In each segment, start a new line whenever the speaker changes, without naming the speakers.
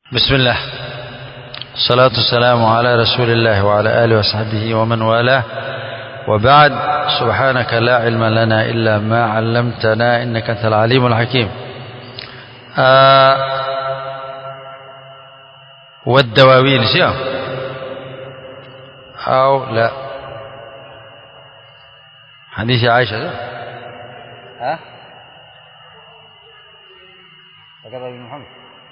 بسم الله الصلاة والسلام على رسول الله وعلى آله وصحبه ومن والاه وبعد سبحانك لا علم لنا إلا ما علمتنا إنك أنت العليم الحكيم آه والدواوين سيا أو لا حديث عائشة ده؟ ها هكذا ابن محمد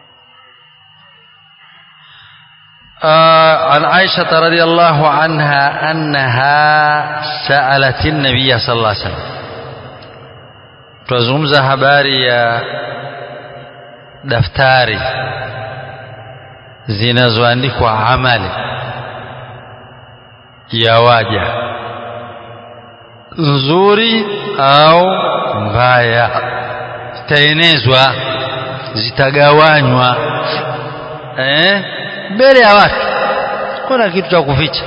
آه عن عائشة رضي الله عنها أنها سألت النبي صلى الله عليه وسلم tuzungumza habari ya daftari zinazoandikwa amali ya waja nzuri au mbaya zitaenezwa zitagawanywa eh mbele ya watu kuna kitu cha kuficha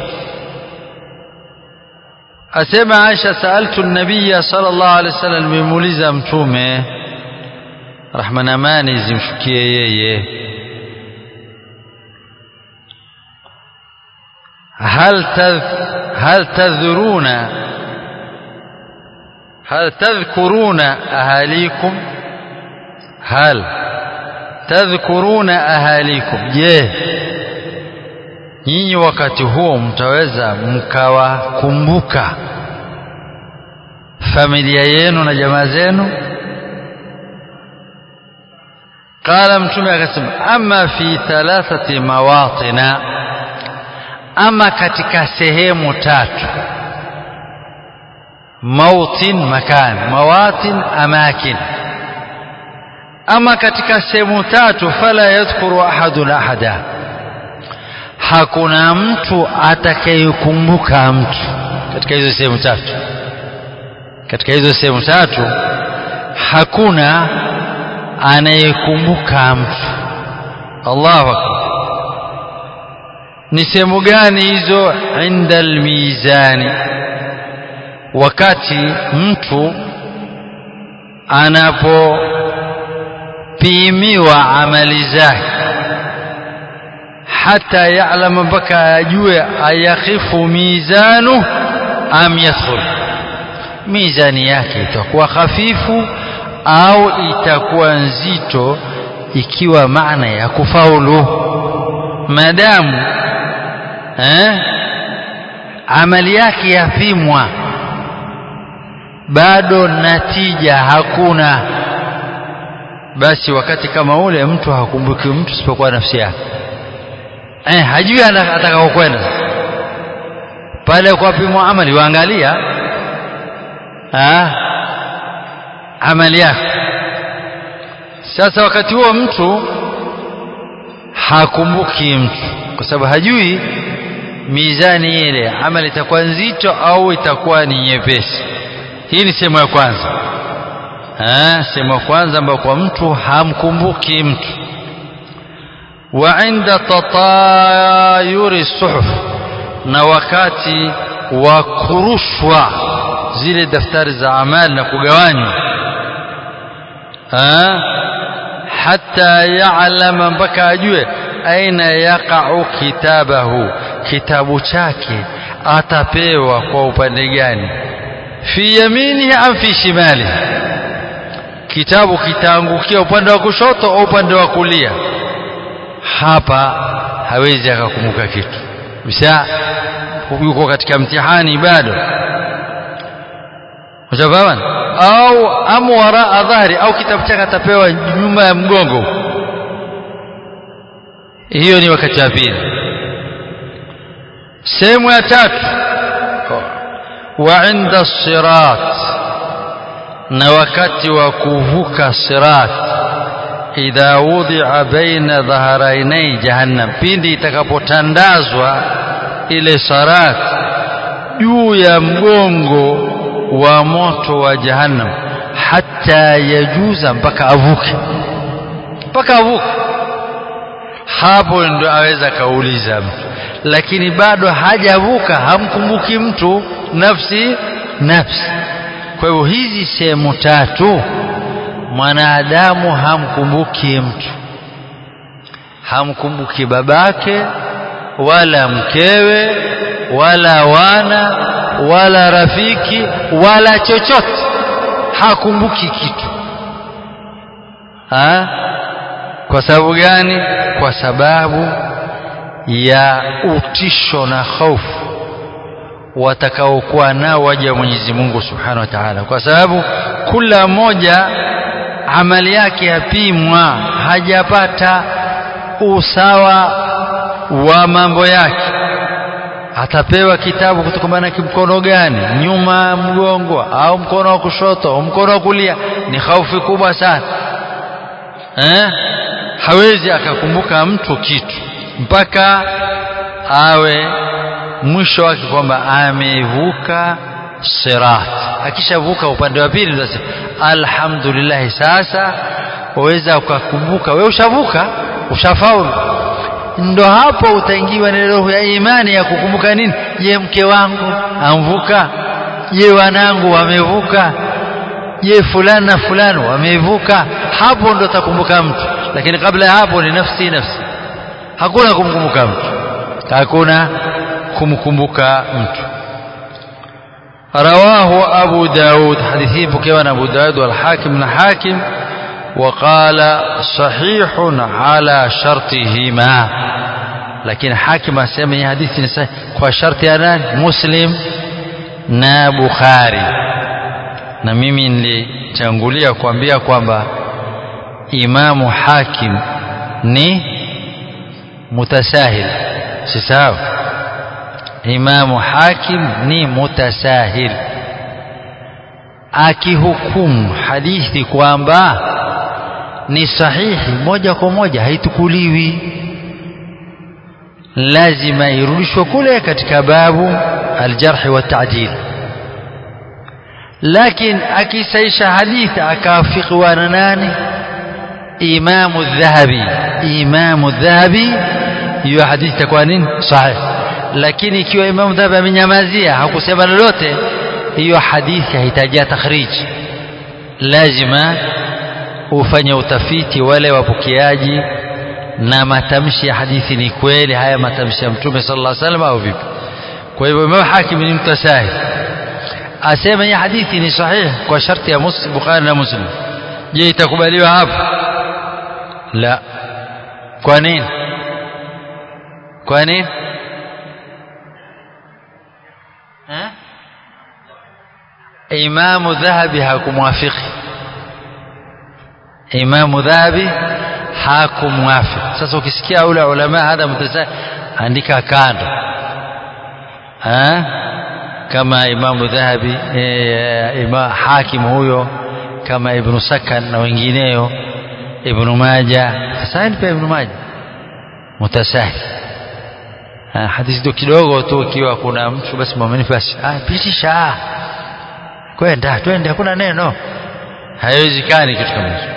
asema Aisha saaltu nabiyya sallallahu alaihi wasallam nimemuuliza mtume rahma na amani zimshukie yeye هل تذ هل تذرون هل تذكرون أهاليكم هل تذكرون أهاليكم je nyinyi wakati huo mtaweza mkawakumbuka familia yenu na jamaa zenu qala mtume akasema ama fi thalathati mawatina ama katika sehemu tatu mautin makan mawatin amakin ama katika sehemu tatu fala yadhkuru ahadun ahada hakuna mtu atakayekumbuka mtu katika hizo sehemu tatu katika hizo sehemu tatu hakuna anayekumbuka mtu Allahu akbar ni sehemu gani hizo inda almizani wakati mtu anapopimiwa amali zake hata ya'lama mpaka ajue ayakhifu mizanu am yadkhul mizani yake itakuwa hafifu au itakuwa nzito ikiwa maana ya kufaulu madamu eh, amali yake yapimwa bado natija hakuna basi wakati kama ule mtu hakumbuki mtu isipokuwa nafsi yake eh, hajui atakaokwenda pale kwa pimwa amali waangalia amali yako sasa wakati huo mtu hakumbuki mtu kwa sababu hajui mizani ile amali itakuwa nzito au itakuwa ni nyepesi hii ni sehemu ya kwanza sehemu ya kwanza ambayo kwa mtu hamkumbuki mtu wa inda tatayuri suhuf na wakati wa kurushwa zile daftari za amali na kugawanywa hata ya'lama mpaka ajue aina yaqa'u kitabahu kitabu chake atapewa kwa upande gani fi yaminihi am fi shimalihi kitabu kitaangukia upande wa kushoto au upande wa kulia hapa hawezi akakumbuka kitu msha yuko katika mtihani bado ushafahamu au amwara dhahri au kitabu chake atapewa nyuma ya mgongo hiyo ni wakati wa pili sehemu ya tatu wa inda sirat na wakati wa kuvuka sirat idha wudhi'a baina dhaharainai jahannam pindi itakapotandazwa ile sarat juu ya mgongo wa moto wa jahannam hata yajuza mpaka avuke mpaka avuke hapo ndo aweza kauliza mtu lakini bado hajavuka hamkumbuki mtu nafsi nafsi kwa hivyo hizi sehemu tatu mwanadamu hamkumbuki mtu hamkumbuki babake wala mkewe wala wana wala rafiki wala chochote hakumbuki kitu ha? kwa sababu gani kwa sababu ya utisho na hofu watakaokuwa nao waja wa Mwenyezi Mungu Subhanahu wa Ta'ala kwa sababu kila mmoja amali yake yapimwa hajapata usawa wa mambo yake atapewa kitabu kutokana na mkono gani nyuma mgongo au mkono wa kushoto au mkono wa kulia ni hofu kubwa sana eh? hawezi akakumbuka mtu kitu mpaka awe mwisho wake kwamba amevuka sirat akishavuka upande wa pili ndio alhamdulillah sasa waweza ukakumbuka wewe ushavuka ushafaulu ndo hapo utaingiwa na roho ya imani ya kukumbuka nini je mke wangu amvuka je wanangu wamevuka je fulani na fulani wamevuka hapo ndo utakumbuka mtu lakini kabla ya hapo ni nafsi nafsi hakuna kumkumbuka mtu hakuna kumkumbuka mtu رواه أبو داود حديثين بكيوان أبو داود والحاكم الحاكم وقال صحيح على شرطهما لكن حاكم أسمى حديث صحيح وشرط أنا مسلم na Bukhari na mimi nilitangulia kuambia kwamba Imamu Hakim ni mutasahil si sawa Imamu Hakim ni mutasahil akihukumu hadithi kwamba ni sahihi moja kwa moja haitukuliwi lazima irudishwe kule katika babu aljarhi wa ta'dil lakini akisaisha hadithi akafikiwa na nani imamu dhahabi imamu dhahabi hiyo hadithi itakuwa nini sahih lakini ikiwa imamu dhahabi amenyamazia hakusema lolote hiyo hadithi haitajia takhrij lazima ufanye utafiti wale wapokeaji na matamshi ya hadithi ni kweli haya matamshi ya mtume sallallahu alaihi wasallam au vipi kwa hivyo Imam Hakim ni mtasahil asema hii hadithi ni sahihi kwa sharti ya Muslim Bukhari na Muslim je itakubaliwa hapo la kwa nini kwa nini Imamu Dhahabi hakumwafiki Imamu Dhahabi hakumwafiki sasa ukisikia ule ulama hadha mutasahil andika kando ha? kama Imamu Dhahabi e, ima, hakim huyo kama Ibn Sakan na wengineyo Ibn Majah sasa pia Ibn Majah mutasahil hadithi ndio kidogo tu ikiwa kuna mtu basi mwaminifu basi ah pitisha kwenda twende hakuna neno haiwezekani kitu kama hicho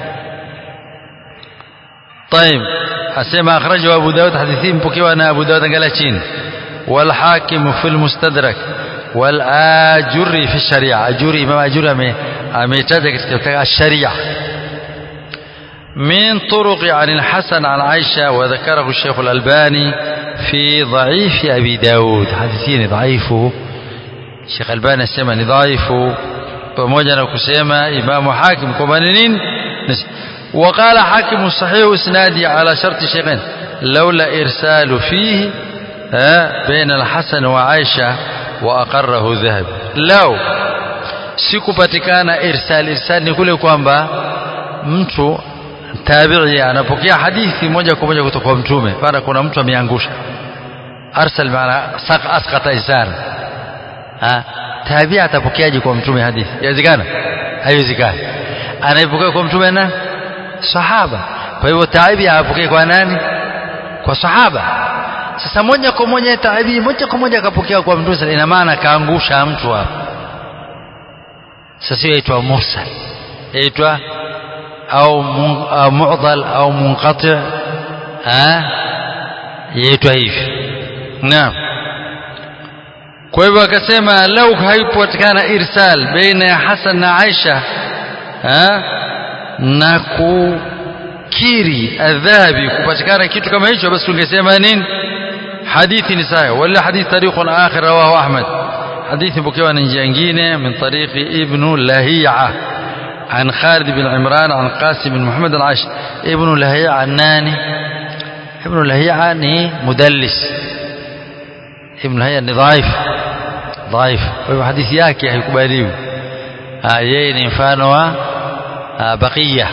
طيب asema akhrajahu Abu Dawud hadithi mpokewa na Abu Dawud angalia chini والحاكم في المستدرك والآجري في الشريعة أجري إمام أجري أميتاج الشريعة من طرق عن الحسن عن عائشة وذكره الشيخ الألباني في ضعيف أبي داود حديثين ضعيفه الشيخ الألباني سمى ضعيفه pamoja na kusema imamu hakim kwamba ni nini وقال حاكم صحيح اسنادي على شرط شيخين لولا إرسال فيه بين الحسن وعائشة وأقره ذهب لو sikupatikana irsal irsal ni kule kwamba mtu tabi'i anapokea hadithi moja kwa moja kutoka kwa mtume para kuna mtu ameangusha arsal maana asqata isar ha tabi'i atapokeaje kwa mtume hadithi inawezekana haiwezekani anaipokea kwa mtume na sahaba kwa hivyo tabi'i apokee kwa nani kwa sahaba sasa moja kwa moja tabi'i moja kwa moja akapokea kwa mtume ina maana kaangusha mtu hapo sasa hiyo inaitwa mursal inaitwa au mu'dal au munqati ah yaitwa hivi naam kwa hivyo akasema lau haipatikana irsal baina ya Hasan na Aisha na kiri adhabi kupatikana kitu kama hicho basi tungesema nini hadithi ni sahihi wala hadithi tariqun akhir rawahu ahmad hadithi pokewa na njia nyingine min tariqi ibn lahi'a عن خالد بن عمران عن قاسم بن محمد العاش ابن لهيعة الناني ابن لهيعة ني مدلس ابن لهيعة ni ضعيف ضعيف kwa hivyo hadithi yake haikubaliwi yeye ni mfano wa baqiya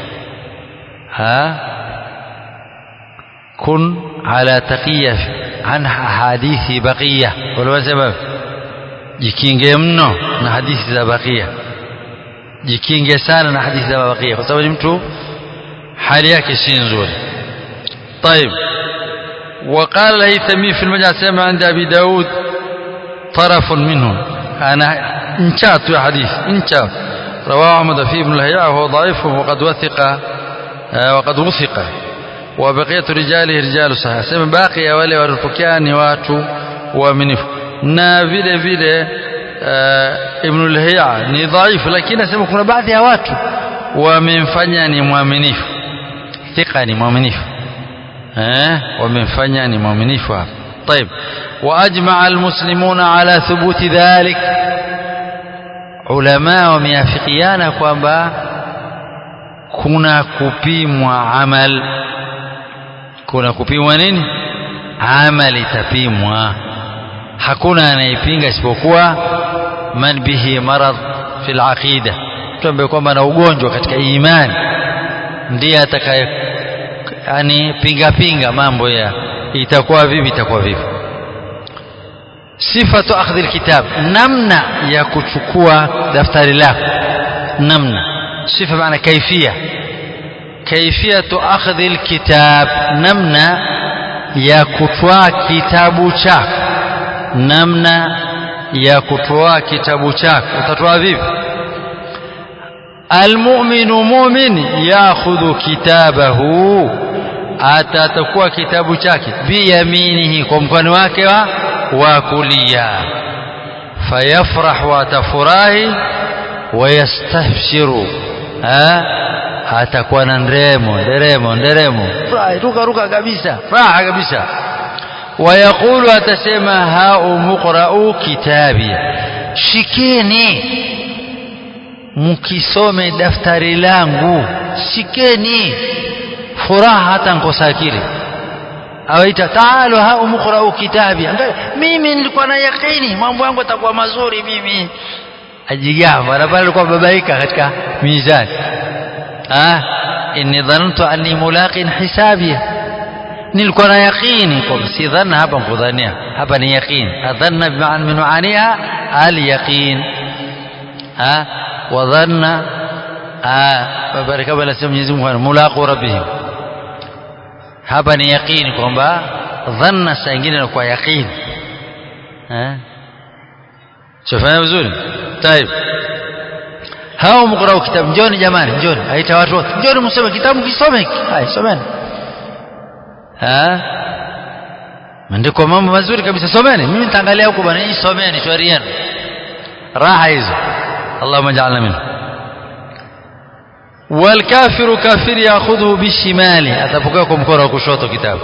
kun ala taqiya an hadithi baqiya wala wasema jikinge mno na hadithi za baqiya jikinge sana na hadithi za baqiya kwa sababu ni mtu hali yake si nzuri طيب وقال الهيثمي في المجمع سمع عند ابي داود طرف منه انا انشات يا حديث انشات رواه احمد في ابن الهيعة وهو ضعيف وقد وثق وقد وثق وبقية رجاله رجال صحيح سمع باقي wale walipokea ni watu waaminifu na vile vile Ibn al-Hayya ni dhaifu lakini nasema kuna baadhi ya watu wamemfanya ni mwaminifu thika ni mwaminifu eh wamemfanya ni mwaminifu hapa طيب واجمع المسلمون على ثبوت ذلك ulama wameafikiana kwamba kuna kupimwa amal kuna kupimwa nini amali itapimwa hakuna anayepinga isipokuwa man bihi marad fil aqida mtu ambaye kwamba ana ugonjwa katika imani ndiye atakaye yani pinga pinga mambo ya itakuwa vipi itakuwa vipi sifatu akhdhi alkitab namna ya kuchukua daftari lako namna sifa maana kaifia kaifiyatu akhdhi alkitab namna ya kutwaa kitabu chako namna ya kutoa kitabu chako utatoa vipi almu'minu mu'min ya'khudhu kitabahu atatakuwa kitabu chake biyaminihi kwa mkono wake wa wa kulia fayafrah wa tafurahi wayastahshiru atakuwa na nderemo nderemo nderemo ruka ruka kabisa raha kabisa ويقول أتسمى هاؤ مقرأوا كتابي shikeni mkisome daftari langu shikeni furaha hata nkosa akili awaita taalu hau muqra'u kitabi mimi nilikuwa na yakini mambo yangu yatakuwa mazuri mimi ajigamba na pale alikuwa babaika katika mizani ah inni dhanantu anni mulaqin hisabia nilikuwa na yaqini kwa si dhanna hapa mkudhania hapa ni yaqin adhanna bi'an min maaniha al yaqin ha wa dhanna baraka bala sema Mwenyezi Mungu mulaqu rabbihim hapa ni yaqini kwamba dhanna saa nyingine na kwa yaqini eh shafanya vizuri طيب hao mqrao kitabu njoni jamani njoni aita watu wote njoni msome kitabu kisome hai someni maandiko mambo mazuri kabisa someni mimi nitaangalia huko bwana hii someni shauri yenu raha hizo Allahumma ja'alna minhu والكافر كافر ياخذه بالشمال atapokea kwa mkono wa kushoto kitabu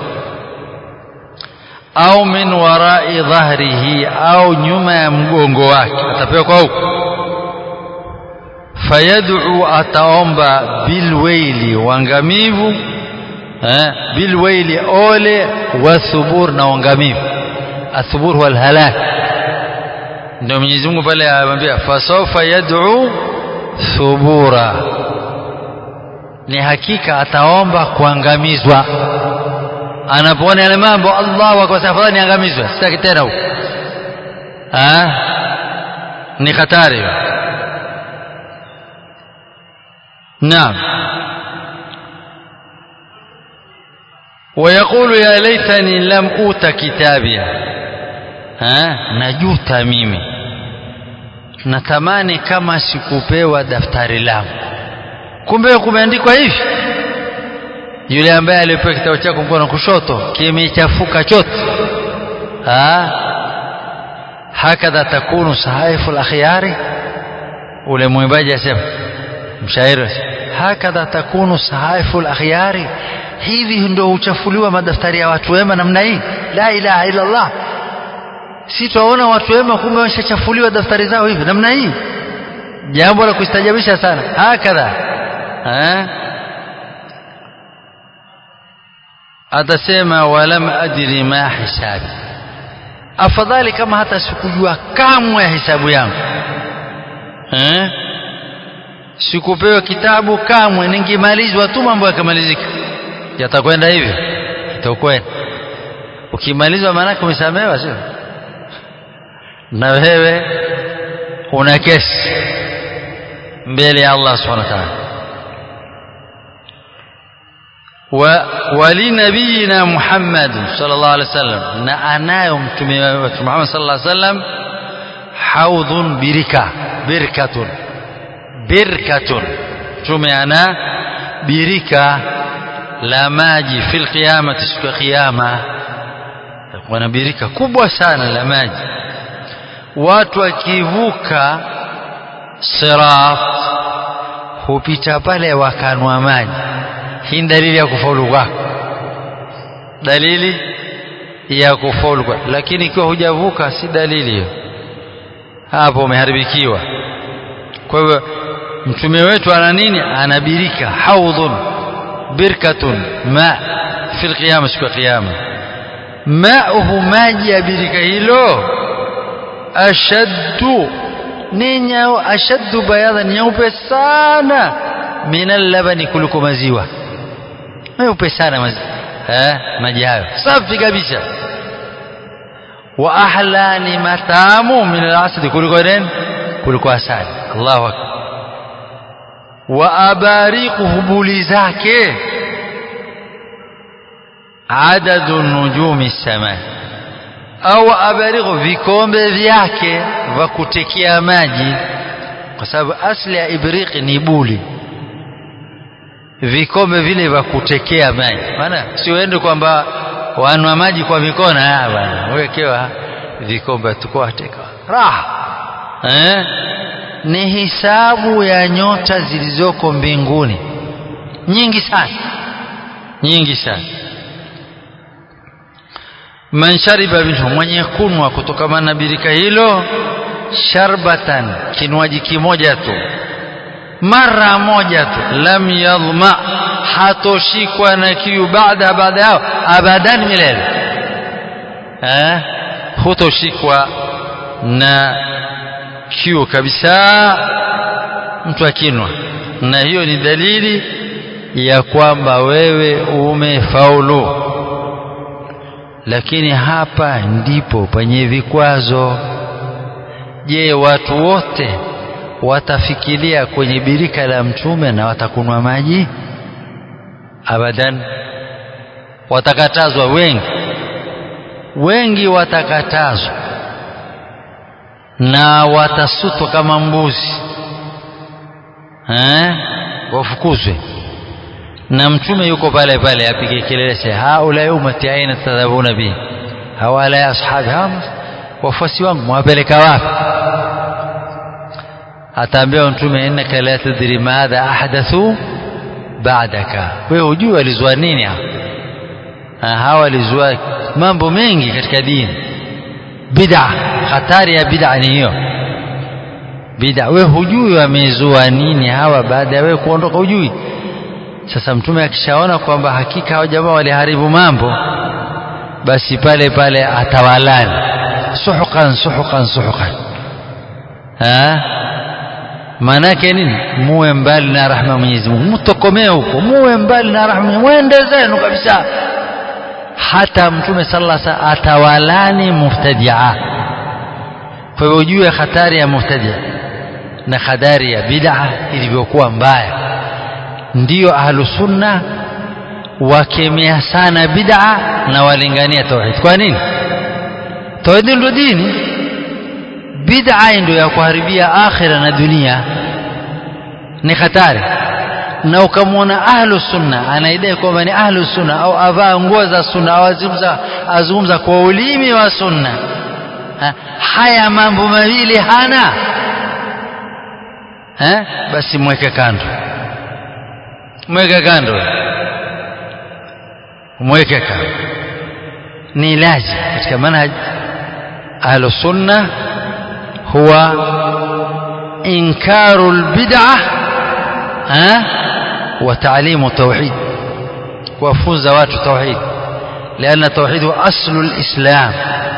au min warai dhahrihi au nyuma ya mgongo wake atapewa kwa huko fayad'u ataomba bilwaili wangamivu eh bilwaili ole wa thubur na wangamivu athubur huwa alhalak ndio Mwenyezi Mungu pale anamwambia fasawfa yad'u thubura ni hakika ataomba kuangamizwa anapoona yale mambo Allah kwa safari niangamizwe sitaki tena huko ah ni hatari naam ويقول يا ليتني لم اوت كتابيا ها najuta mimi natamani kama sikupewa daftari langu kumbe kumeandikwa hivi yule ambaye alipewa kitabu chako mkono kushoto kimechafuka chote hakadha takunu sahaifu al-akhyari ule mwimbaji asema mshairi hakadha takunu sahaifu lakhyari hivi ndio huchafuliwa madaftari ya watu wema namna hii la ilaha illa Allah si twaona watu wema kumbe wameshachafuliwa daftari zao hivi namna hii jambo la kustajabisha sana hakadha eh atasema walam adri ma hisabi afadhali kama hata sikujua kamwe hisabu yangu eh sikupewa kitabu kamwe ningemalizwa tu mambo yakamalizika yatakwenda hivyo itakwenda ukimalizwa maanake umesamehewa sio na wewe una kesi mbele ya Allah subhanahu wa ta'ala ولنبينا محمد صلى الله عليه وسلم na anayo mtume wetu Muhammad sallallahu alaihi wasallam haudhun birika birkatun birkatun mtume ana birika la maji fil qiyamati siku ya kiyama takuwa na birika kubwa sana la maji watu wakivuka sirat hupita pale wakanwa maji hii dalili ya kufaulu kwako dalili ya kufaulu kwako lakini ikiwa hujavuka si dalili hiyo hapo umeharibikiwa kwa hivyo mtume wetu ana nini ana birika haudhun birkatun ma fi alqiyama siku ya kiyama mauhu maji ya birika hilo ashaddu ni nyao ashaddu bayadha nyeupe sana min allabani kuliko maziwa meupe sana maziwa eh maji hayo safi kabisa wa ahla ni matamu min alasadi kuliko nini kuliko asali Allahu akbar wa abariqu hubuli zake adadu nujumi sama au abariqu vikombe vyake vya kutekea maji kwa sababu asli ya ibriqi ni buli vikombe vile vya kutekea maji maana si uende kwamba wanwa maji kwa mikono haya bwana wekewa vikombe tukua teka raha eh ni hisabu ya nyota zilizoko mbinguni nyingi sana nyingi sana man shariba minhu mwenye kunwa kutokana na birika hilo sharbatan kinywaji kimoja tu mara moja tu lam yadhma hatoshikwa na kiu baada baada yao abadan milele eh hutoshikwa na kiu kabisa mtu akinwa na hiyo ni dalili ya kwamba wewe umefaulu lakini hapa ndipo penye vikwazo je watu wote watafikiria kwenye birika la mtume na watakunwa maji abadan watakatazwa wengi wengi watakatazwa na watasutwa kama mbuzi eh wafukuzwe na mtume yuko pale pale apige kelele sasa haula ummati aina tadhabuna bi hawala ya ashabi hawa wafuasi wangu mwapeleka wapi ataambia mtume innaka la tadri madha ahdathu ba'daka wewe hujui walizua nini hawa walizua mambo mengi katika dini bid'a hatari ya bid'a ni hiyo bid'a wewe hujui wamezua nini hawa baada ya wewe kuondoka hujui sasa mtume akishaona kwamba hakika hao jamaa waliharibu mambo basi pale pale atawalani suhukan suhukan suhukan ha maanake nini muwe mbali na rahma Mwenyezi Mungu mtokomee huko muwe mbali na rahma mwende zenu kabisa hata mtume sallallahu alaihi wasallam atawalani muftadia kwa hivyo ujue hatari ya muftadia na hadari ya bid'a ilivyokuwa mbaya ndiyo ahlu sunna wakemea sana bid'a na walingania tauhid kwa nini tauhid ndio dini bid'a ndio ya kuharibia akhira na dunia ni hatari na ukamwona ahlu sunna anaidai kwamba ni ahlu sunna au avaa nguo za sunna au azungumza azungumza kwa ulimi wa sunna ha, haya mambo mawili hana ha? basi mweke kando mweke kando mweke kando ni lazim katika manhaj ahlu sunna huwa inkaru lbid'a wa taalimu tauhid kuwafunza watu tauhid لأن التوحيد هو أصل الإسلام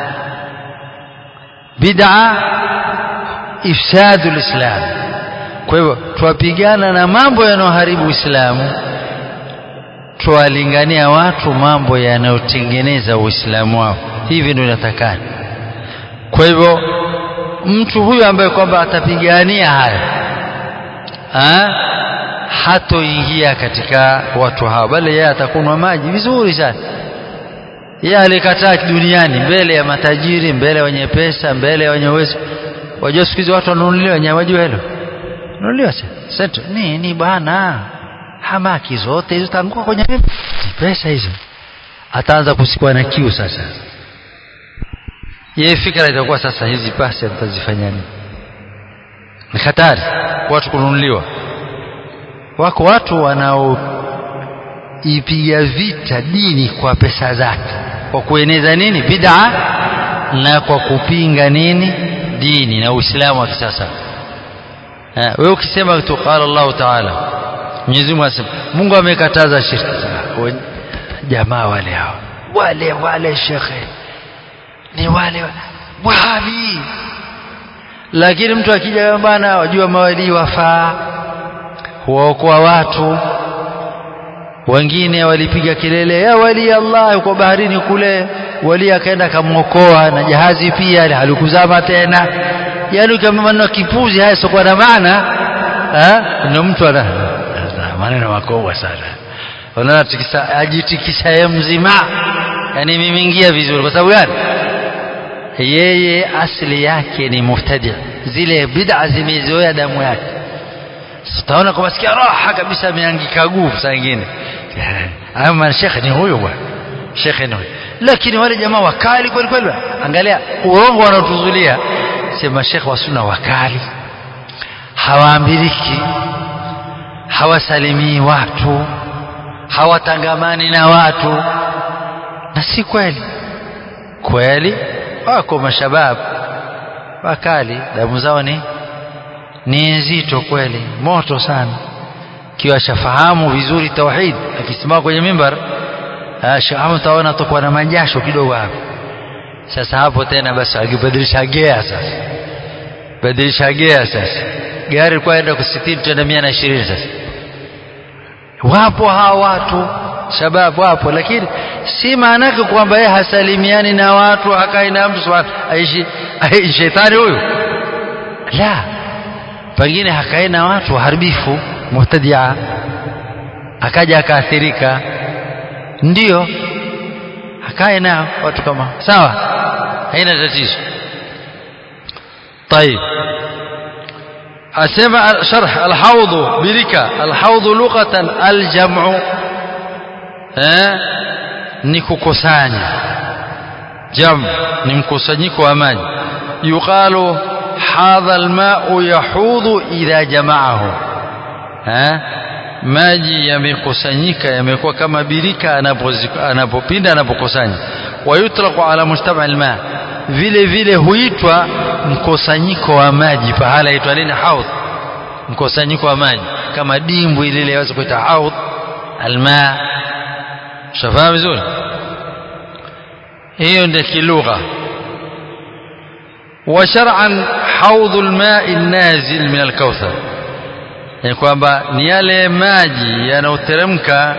بدعة إفساد الإسلام kwa hivyo twapigana na mambo yanayoharibu Uislamu twawalingania watu mambo yanayotengeneza Uislamu wao hivi ndio inatakana kwa hivyo mtu huyu ambaye kwamba atapigania haya ha? hatoingia katika watu hao bali yeye atakunwa maji vizuri sana yeye alikataa duniani mbele ya matajiri mbele ya wenye pesa mbele ya wenye uwezo wajua siku hizi watu wanunuliwa nyama wajua hilo nunuliwa sasa nini bwana hamaki zote hizo tanguka kwenye pesa hizo ataanza kusikwa na kiu sasa yeye fikra itakuwa sasa hizi pasi atazifanya nini ni hatari watu kununuliwa wako watu wanaoipiga vita dini kwa pesa zake kwa kueneza nini bid'a na kwa kupinga nini dini na Uislamu wa kisasa wewe ukisema tu qala Allah Ta'ala Mwenyezi Mungu asema Mungu amekataza shirki jamaa wale hao wale wale shekhe ni wale wahabi lakini mtu akija bwana wajua mawali wafaa huwaokoa watu wengine walipiga kelele ya wali Allah yuko baharini kule wali akaenda akamwokoa na jahazi pia halikuzama tena yani kama maneno kipuzi haya sio na maana ndio mtu ana maneno makubwa sana unaona tikisa ajitikisa yeye mzima yani mimeingia vizuri kwa sababu gani yeye asili yake ni muftadi zile bid'a zimezoea damu yake utaona kwa sikia raha kabisa ameangika nguvu saa nyingine ama shekhe ni huyo bwana shekhe ni huyo lakini wale jamaa wakali kweli kweli angalia urongo wanaotuzulia sema shekhe wa sunna wakali hawaambiriki hawasalimii watu hawatangamani na watu na si kweli kweli wako mashabab wakali damu zao ni ni nzito kweli moto sana kiwa shafahamu vizuri tauhid akisimama kwenye mimbar shahamu taona atakuwa na majasho kidogo hapo sasa hapo tena basi akibadilisha gea sasa badilisha gea sasa gari kwa enda kusitini tena mia na ishirini sasa wapo hawa watu shabab wapo lakini si maana yake kwamba yeye hasalimiani na watu akai na mtu aishi aishi shetani huyu la pengine hakae na watu waharibifu mubtadia akaja akaathirika ndio akae nao watu kama sawa haina tatizo طيب أسمع شرح الحوض بركة الحوض لغة الجمع ni kukusanya jam ni mkusanyiko wa maji yuqalu hadha almau yahudhu idha jamaahu maji yamekusanyika yamekuwa kama birika anapopinda anapokusanya wayutlaqu ala mujtama alma vile vile huitwa mkusanyiko wa maji pahala itwa nini haudh mkusanyiko wa maji kama dimbwi lile yaweza kuita haudh alma shafahamu vizuri hiyo ndio kilugha وشرعا حوض الماء النازل من الكوثر yani kwamba ni yale maji yanayoteremka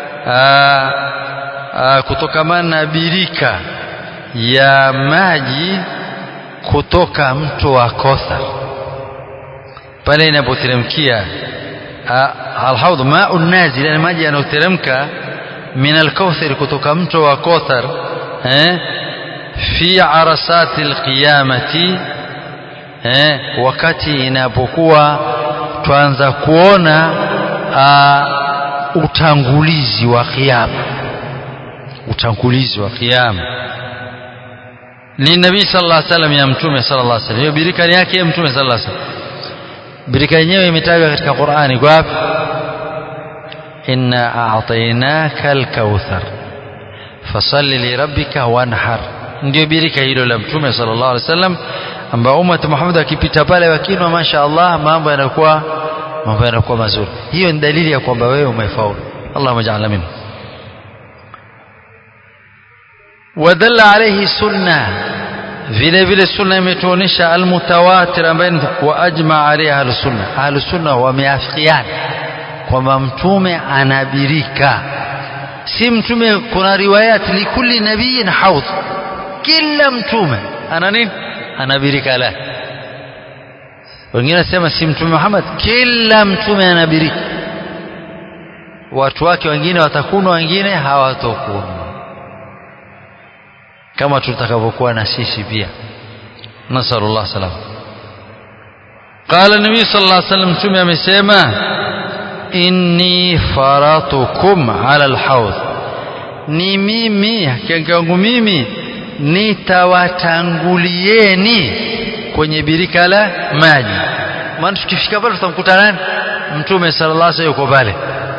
kutokamana na birika ya maji kutoka mto wa Kothar pale inapoteremkia alhaudh ma'u nazil yani maji yanayoteremka min alkauthar kutoka mto wa Kothar eh fi arasati alqiyamati eh wakati inapokuwa twaanza kuona uh, utangulizi wa kiyama utangulizi wa kiyama ni nabii sallallahu alaihi wasallam ya mtume sallallahu alaihi wasallam hiyo birika yake ya mtume sallallahu alaihi wasallam birika yenyewe imetajwa katika Qur'ani kwa wapi inna a'tainaka al-kauthar fasalli li rabbika wanhar ndio birika hilo la mtume sallallahu alaihi wasallam ambao ummat Muhammad akipita pale wakinwa masha Allah mambo yanakuwa mambo yanakuwa mazuri hiyo ni dalili ya kwamba wewe umefaulu Allahumma ja'alna minhu wadalla alayhi sunna vile vile sunna imetuonesha almutawatir ambaye wa ajma alayha ahlusunna ahlusunna wameafikiana kwamba mtume anabirika si mtume kuna riwayat likulli nabiyin haudh kila mtume ana nini anabirika la wengine nasema si mtume Muhammad kila mtume anabirika watu wake wengine watakunwa wengine hawatokunwa kama tutakavyokuwa na sisi pia nasallallahu salam qala nabii sallallahu alaihi wasallam mtume amesema inni faratukum ala alhawd ni mimi hakika yangu mimi nitawatangulieni kwenye birika la maji maana tukifika pale tutamkuta nani mtume sallallahu alaihi wasallam yuko pale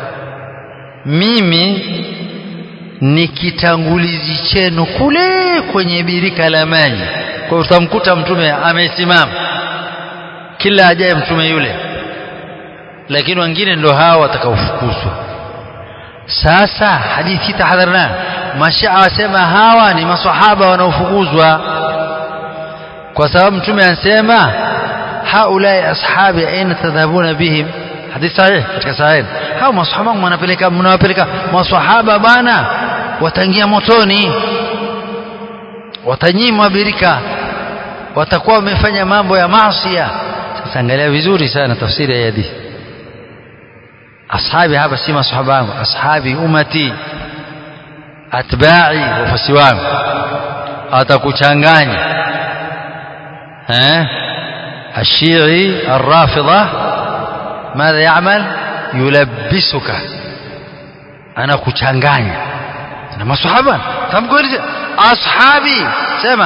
mimi ni kitangulizi chenu kule kwenye birika la maji kwa hiyo utamkuta mtume amesimama kila ajaye mtume yule lakini wengine ndio hao watakaofukuzwa sasa hadithi tahadharna mashia wasema hawa ni maswahaba wanaofukuzwa kwa sababu mtume anasema haulai ashabi aina tadhabuna bihim hadithi sahih katika sahih hao maswahaba mnapeleka mnawapeleka maswahaba bana wataingia motoni watanyimwa birika watakuwa wamefanya mambo ya maasi sasa angalia vizuri sana tafsiri ya hadithi ashabi hapa si maswahaba wangu ashabi umati atba'i wafasi wangu atakuchanganya eh الشيعي الرافضة ماذا يعمل يلبسك أنا kuchanganya na maswahaba tamkueleza ashabi sema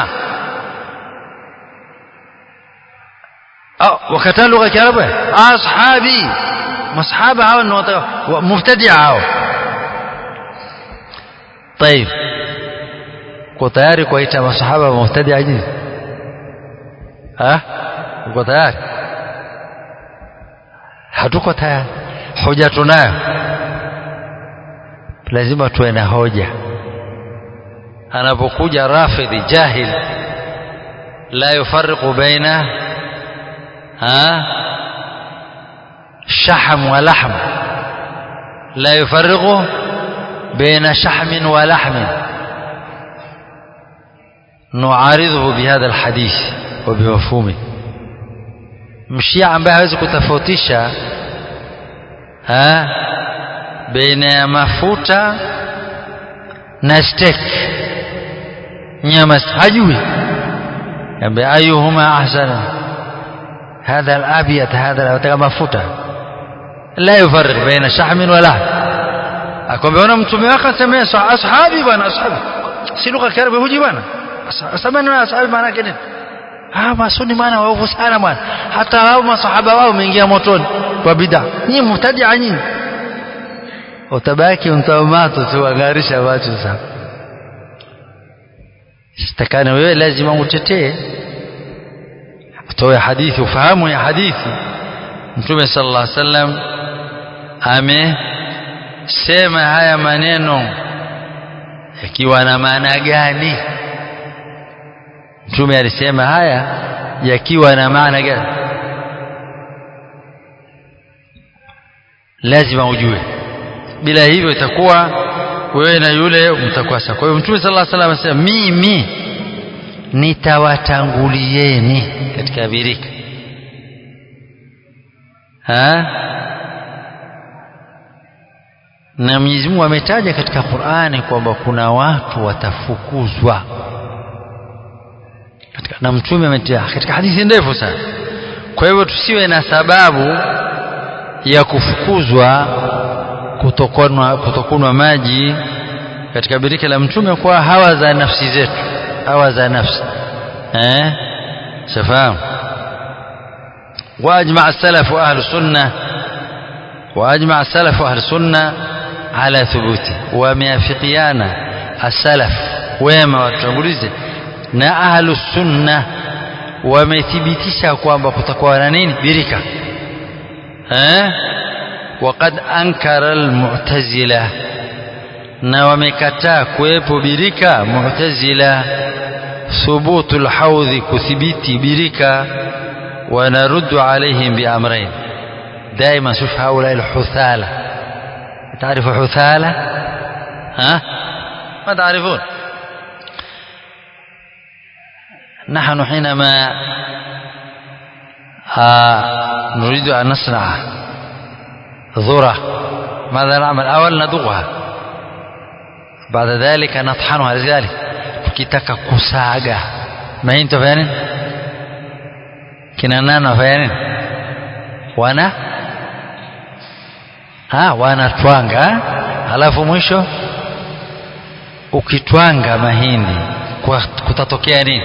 au wakataa lugha ya Kiarabu ashabi masahaba hao ni mubtadia hao طيب uko tayari kuwaita masahaba mubtadia nyinyi ha uko tayari hatuko tayari hoja tunayo lazima tuwe na hoja anapokuja rafidhi jahil la yufarriqu baina ha شحم ولحم لا يفرق بين شحم ولحم نعارضه بهذا الحديث وبمفهومه mshia ambaye hawezi kutofautisha baina ya mafuta na steak nyama hajui ambaye ayuhuma ahsana hadha al-abyad hadha anataka mafuta la yufarriq baina shahmin wa lahm akamwona mtume wake asemea ashabi bwana ashabi si lugha kiarabu huji bwana asamani na ashabi maana yake nini ah masuni maana waovu sana bwana hata hao masahaba wao wameingia motoni kwa bid'a nyinyi mtadia nyinyi utabaki mtamato tu angarisha watu sana sitakana wewe lazima utetee utoe hadithi ufahamu ya hadithi mtume sallallahu alaihi wasallam amesema haya maneno yakiwa na maana gani mtume alisema haya yakiwa na maana gani lazima ujue bila hivyo itakuwa wewe na yule mtakuwa sawa kwa hiyo mtume sallallahu alaihi wasallam anasema mimi nitawatangulieni katika birika ha na Mwenyezi Mungu ametaja katika Qur'ani kwamba kuna watu watafukuzwa katika na mtume ametia katika hadithi ndefu sana kwa hivyo tusiwe na sababu ya kufukuzwa kutokunwa kutokunwa maji katika birika la mtume kwa hawa za nafsi zetu hawa za nafsi eh shafahamu واجمع السلف واهل السنه واجمع السلف اهل السنه على ثبوته wameafikiana السلف wema watangulize na ahlu sunna wamethibitisha kwamba kutakuwa na nini birika eh وقد انكر المعتزله na wamekataa kuwepo birika mu'tazila thubutu alhawdhi kuthibiti birika ونرد عليهم بأمرين دائما شوف هؤلاء الحثالة تعرف حثالة ها ما تعرفون نحن حينما آه نريد أن نصنع ذرة ماذا نعمل أول ندوغها بعد ذلك نطحنها لذلك tukitaka kusaga mahindi tufanya nini kina nani wafanya nini wana ha wanatwanga halafu mwisho ukitwanga mahindi kwa kutatokea nini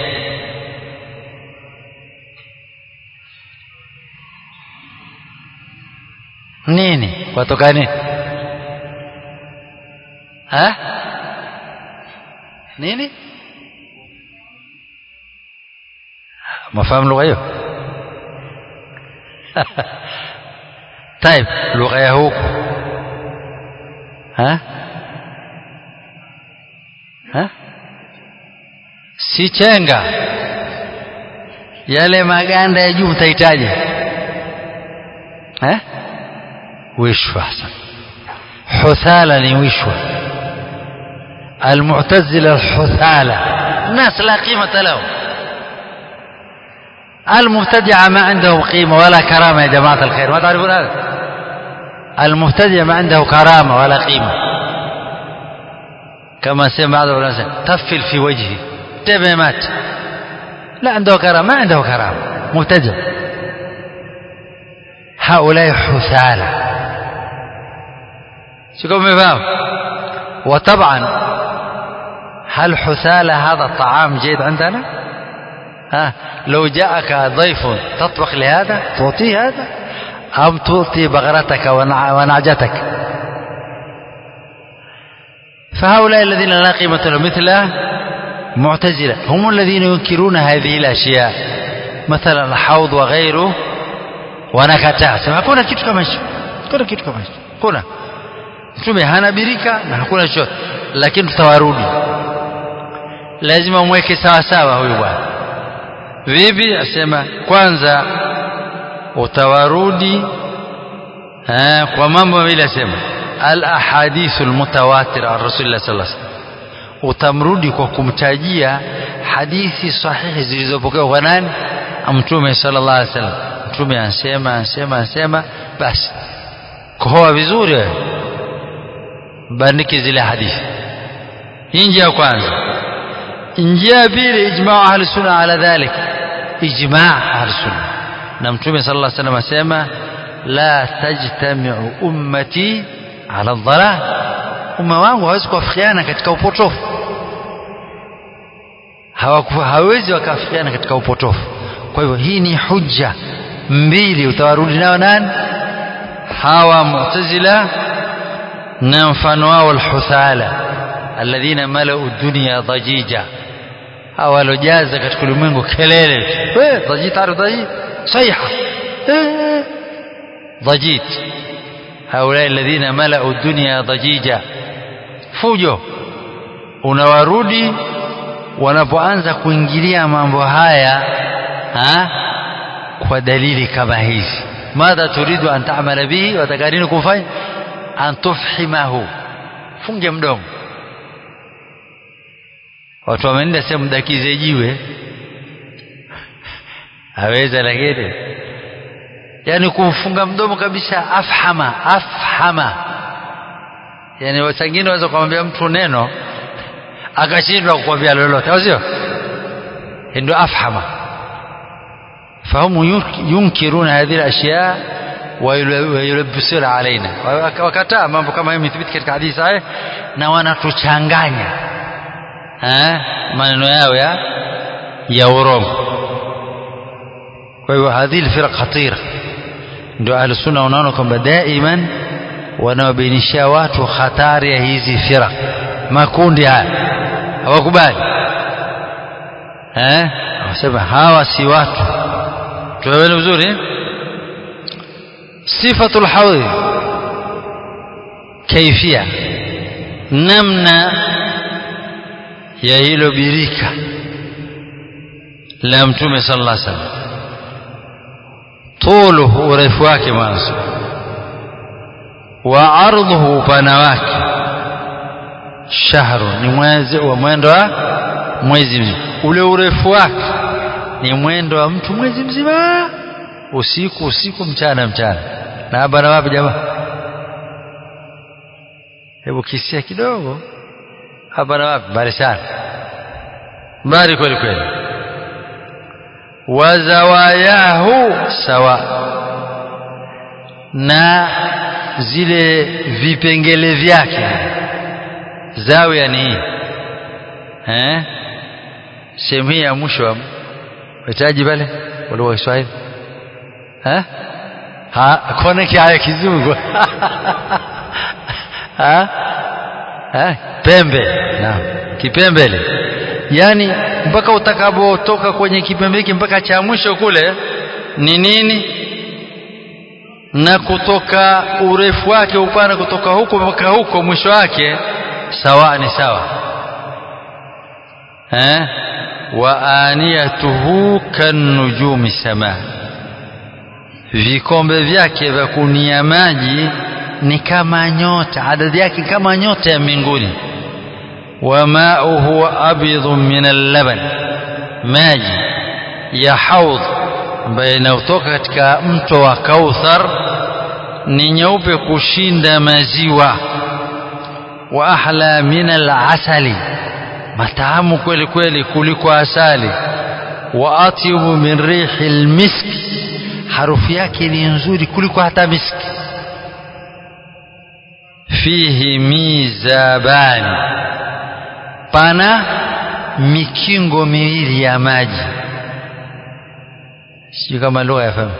nini kwatoka nini ha nini mafahamu lugha hiyo طيب lugha ya huku ha ha si chenga yale maganda ya juu mtahitaji eh wishwa huthala ni wishwa المعتزلة الحثالة الناس لا قيمة لهم المبتدع ما عنده قيمة ولا كرامة يا جماعة الخير ما تعرفون هذا المبتدع ما عنده كرامة ولا قيمة كما سمع بعض العلماء تفل في وجهه تبع مات لا عنده كرامة ما عنده كرامة مبتدع هؤلاء حثالة شو كم فاهم وطبعا هل حثالة هذا الطعام جيد عندنا ها لو جاءك ضيف تطبخ لهذا تعطيه هذا أم تعطي بغرتك ونعجتك فهؤلاء الذين لا قيمة لهم مثل معتزلة هم الذين ينكرون هذه الأشياء مثلا الحوض وغيره wanakataa sema hakuna kitu kama hicho hakuna kitu kama hicho hakuna mtume hana birika na hakuna chochote lakini tutawarudi lazima mweke sawa sawa huyu bwana vipi asema kwanza utawarudi eh, kwa mambo mawili asema al ahadithu almutawatir an rasulillah sallallahu alaihi wasallam utamrudi kwa kumtajia hadithi sahihi zilizopokewa kwa nani mtume sallallahu alaihi wasallam mtume ansema ansema ansema basi kohoa vizuri wewe bandiki zile hadithi hii njia ya kwanza njia ya pili ijmaa ahli sunna ala dhalik ijmaa ahli sunna na mtume sallallahu alaihi wasallam asema la tajtamiu ummati ala dhalal umma wangu hawezi kuafikiana katika upotofu hawezi wakafikiana katika upotofu kwa hivyo hii ni hujja mbili utawarudi nao nani hawa mu'tazila na mfano wao alhuthala alladhina malau dunya dhajija hawa walojaza katika ulimwengu kelele eh dhajit taarifu dhajit صيحة ضجيج هؤلاء الذين ملأوا الدنيا ضجيجا fujo unawarudi wanapoanza kuingilia mambo haya ha? kwa dalili kama hizi madha turidu an ta'mala bihi wataka nini kufanya an tufhimahu funge mdomo watu wameenda sehemu dakize jiwe aweza lakini yani kumfunga mdomo kabisa afhama afhama yani wasangine waweza kumwambia mtu neno akashindwa kukwambia lolote au sio ndio afhama فهم ينكرون هذه الأشياء ويلبسون علينا wakataa mambo kama hayo imethibiti katika hadithi sahih na wanatuchanganya maneno yao ya ya urongo kwa hivyo hadhihi alfiraq khatira ndio ahli sunna wanaona kwamba daiman wanaobainishia watu hatari ya hizi firaq makundi haya hawakubali eh wasema hawa si watu tuelewe vizuri sifatul haudhi kaifia namna ya hilo birika la mtume sallallahu alaihi wasallam tuluhu urefu wake mwanzo wa ardhuhu upana wake shahru ni mwezi wa mwendo wa mwezi mzima ule urefu wake ni mwendo wa mtu mwezi mzima usiku usiku mchana mchana na hapa na wapi jamaa hebu kisia kidogo hapa na wapi mbali sana mbali kweli kweli wazawayahu sawa na zile vipengele vyake zawia ni hii eh sehemu hii ya mwisho wahitaji pale wale wa Kiswahili eh ha kone kia kizungu ha ha pembe naam kipembele yani mpaka utakapotoka kwenye kipembe hiki mpaka cha mwisho kule ni nini na kutoka urefu wake upana kutoka huko mpaka huko mwisho wake sawa ni sawa eh wa aniyatuhu kanujumi sama vikombe vyake vya kunia maji ni kama nyota adadi yake kama nyota ya mbinguni wa mauhu abyadun min al-laban maji ya haudh ambayo inayotoka katika mto wa Kauthar ni nyeupe kushinda maziwa wa ahla min al-asali matamu kweli kweli kuliko asali wa atyibu min rihi al-miski harufu yake ni nzuri kuliko hata miski fihi mizabani pana mikingo miwili ya maji sijui kama lugha yafahamu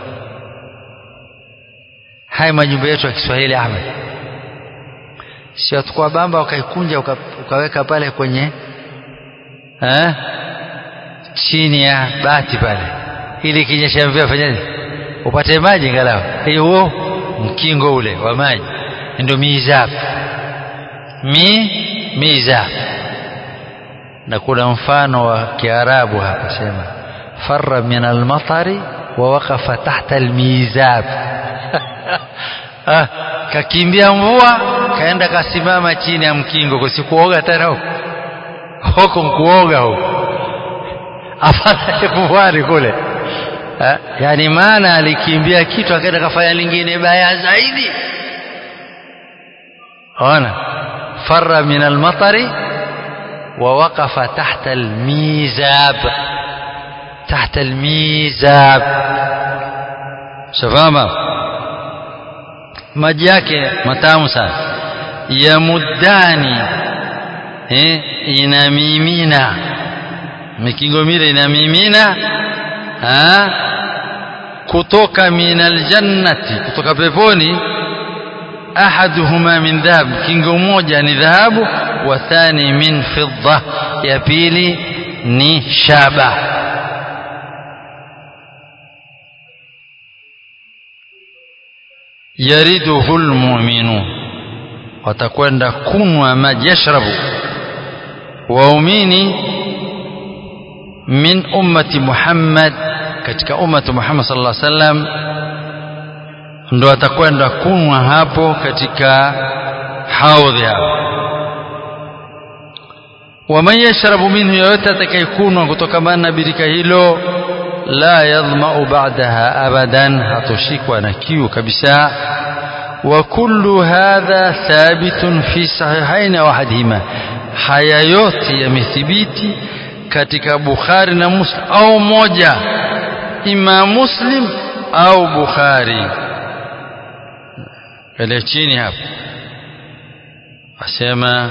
haya majumba yetu ya Kiswahili Ahmed si watukua bamba wakaikunja uka, ukaweka pale kwenye eh, chini ya bati pale ili kinyesha mvua fanyaje upate maji ngalau hiyo mkingo ule wa maji ndio mizab mi mizab na kuna mfano wa Kiarabu hapa sema farra min almatari wa waqafa tahta almizab ah, kakimbia mvua kaenda kasimama chini ya mkingo kusikuoga tena huko huko mkuoga huko afadhali kuwari kule ha? yani maana alikimbia kitu akaenda kafanya lingine baya zaidi ona farra min almatari ووقف تحت الميزاب تحت الميزاب شفاما maji yake matamu sana yamuddani eh, inamimina mikingo mile inamimina ha? kutoka minal jannati kutoka peponi ahaduhuma min dhahab kingo moja ni dhahabu wa thani min fidda ya pili ni shaba yariduhu almu'minu watakwenda kunwa maji yashrabu waumini min ummati Muhammad katika ummati Muhammad sallallahu alaihi wasallam ndo atakwenda kunwa hapo katika haudhi hapo waman yashrabu minhu yoyote atakayekunwa kutokamana na birika hilo la yadhmau ba'daha abadan hatoshikwa na kiu kabisa wa kullu hadha thabitun fi sahihaini au ahadihima haya yote yamethibiti katika Bukhari na Muslim au moja ima Muslim au Bukhari kale chini hapo asema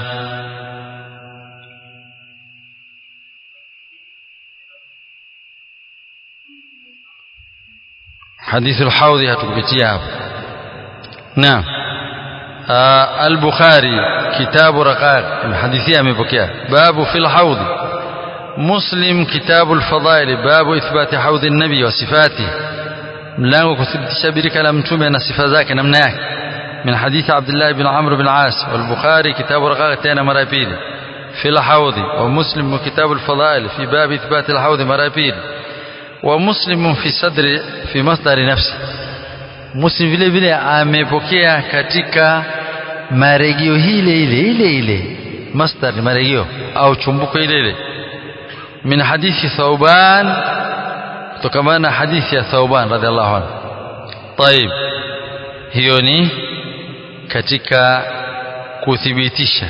حديث الحوض هتكبتيها نعم البخاري كتاب رقائق حديثية amepokea باب في الحوض مسلم كتاب الفضائل باب إثبات حوض النبي وصفاته mlango kuthibitisha birika la mtume na sifa zake namna yake min hadithi Abdullah bin Amr bin As wal-Bukhari kitabu raqaq tena mara pili في الحوض ومسلم كتاب الفضائل في باب إثبات الحوض mara pili ومسلم في صدر في مصدر نفسه Muslim vile vile amepokea katika marejeo ile ile ile ile masdar marejeo au chumbuko ile ile min hadithi Thauban kutokana na hadithi ya Thauban radhiallahu anhu طيب hiyo ni katika kuthibitisha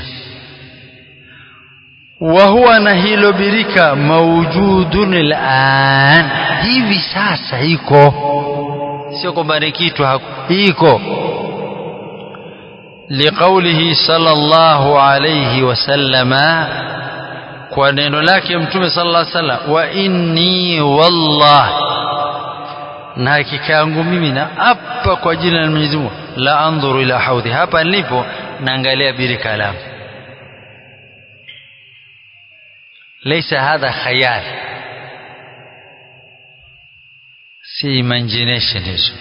wa huwa na hilo birika mawjudun al'an hivi sasa iko sio kwamba ni kitu iko liqaulihi sallallahu alayhi wasallama kwa neno lake mtume sallallahu alayhi wasallam wa inni wallah na hakika yangu mimi na hapa kwa jina la Mwenyezi Mungu la andhuru ila haudhi hapa nilipo naangalia birika langu laysa hadha khayal si imagination hizo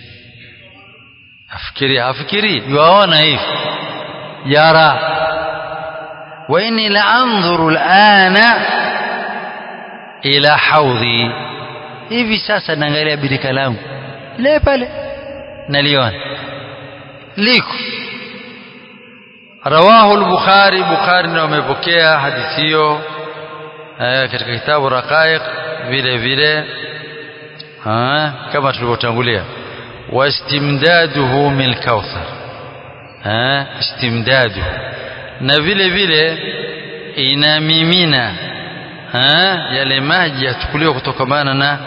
afikiri afikiri yuaona hivi yara wa inni la anzuru alana ila haudhi hivi sasa naangalia birika langu le pale naliona liko rawahu al-bukhari bukhari ndio amepokea hadithi hiyo katika kitabu raqaiq vile vile kama tulivyotangulia wastimdaduhu min kauthar istimdadu na vile vile inamimina yale maji yachukuliwa kutokamana na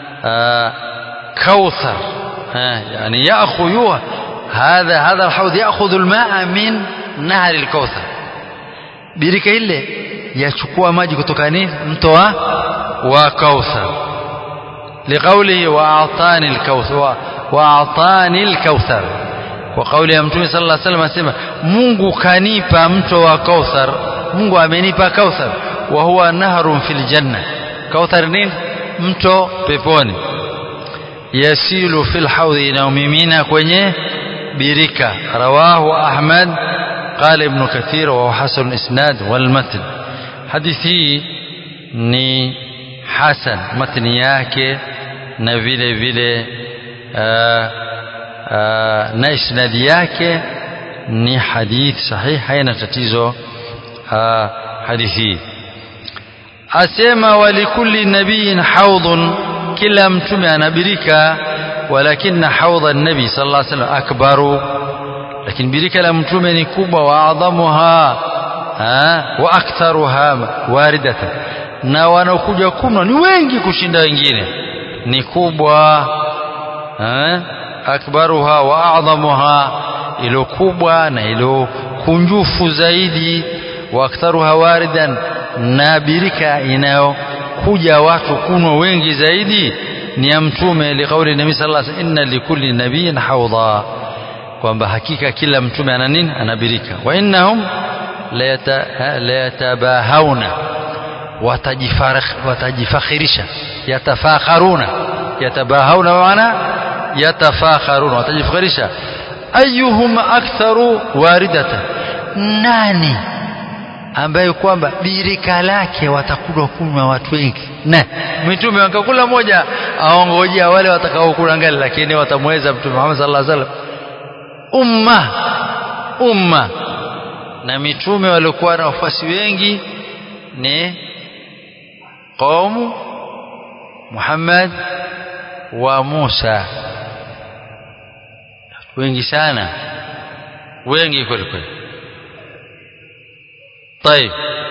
kauthar yani yaakhudhu hadha hadha alhawd yaakhudhu almaa min nahri alkauthar birika ile yachukua maji kutoka nini mto wa wa kauthar لقوله وأعطاني الكوثر وأعطاني الكوثر وقوله متوم صلى الله عليه وسلم asema Mungu kanipa mto wa Kauthar Mungu amenipa Kauthar wa huwa nahrun fil janna Kauthar nini mto peponi yasilu fil hawdi inaumimina kwenye birika rawahu Ahmad قال ابن كثير وهو حسن الاسناد والمتن حديثي ni hasan matni yake na vile vile na isnadi yake ni hadith sahih haina tatizo hadithi asema walikulli nabiyin haudhun kila mtume anabirika walakinna haudha nabi sallallahu alaihi wasallam akbaru lakini birika la mtume ni kubwa wa adhamuha wa aktharuha waridatan na wanaokuja kunwa ni wengi kushinda wengine ni kubwa eh? akbaruha wa adhamuha ilo kubwa na ilo kunjufu zaidi wa aktharuha waridan na birika inayokuja watu kunwa wengi zaidi ni ya mtume liqauli nabii sallallahu alaihi wasallam inna likulli nabiyyin hawdha kwamba hakika kila mtume ana nini ana birika wa innahum la yatabahawna watajifakhirisha yatafakharuna yatabahauna maana yatafakharuna watajifakhirisha ayuhum aktharu waridatan nani ambaye kwamba birika lake watakuja kunywa watu wengi na mitume wakakula moja aongojea wale watakaokula ngali lakini watamweza mtume Muhammad sallallahu alaihi wasallam umma umma na mitume waliokuwa na wafuasi wengi ni قوم محمد وموسى wengi sana wengi kweli kweli طيب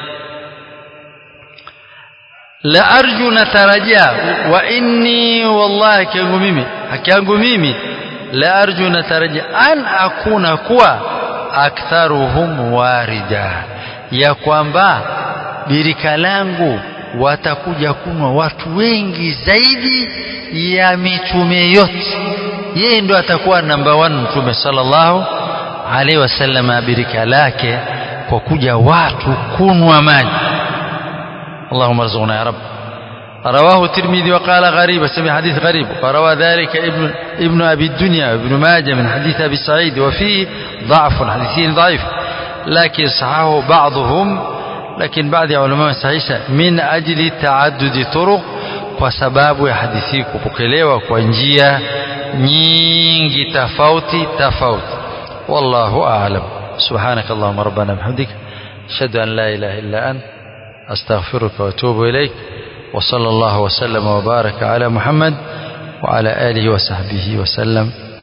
la arju natarajia wa inni wallahi kiangu mimi haki yangu mimi la arju natarajia an akuna kuwa aktharuhum warida ya kwamba birika langu watakuja kunwa watu wengi zaidi ya mitume yote yeye ndo atakuwa namba 1 mtume sallallahu alaihi wasallam birika lake kwa kuja watu kunwa maji Allahumma rzuqna ya rab رواه الترمذي وقال غريب سمع حديث غريب وروى ذلك ابن ابن ابي الدنيا وابن ماجه من حديث ابي سعيد وفيه ضعف حديثين ضعيف لكن صححه بعضهم لكن بعض علماء صحيح من اجل تعدد طرق kwa sababu ya hadithi kupokelewa kwa njia nyingi tofauti tofauti wallahu a'lam subhanak allahumma rabbana bihamdik ashhadu an la ilaha illa ant astaghfiruka wa atubu ilaik وصلى الله وسلم وبارك على محمد وعلى آله وصحبه وسلم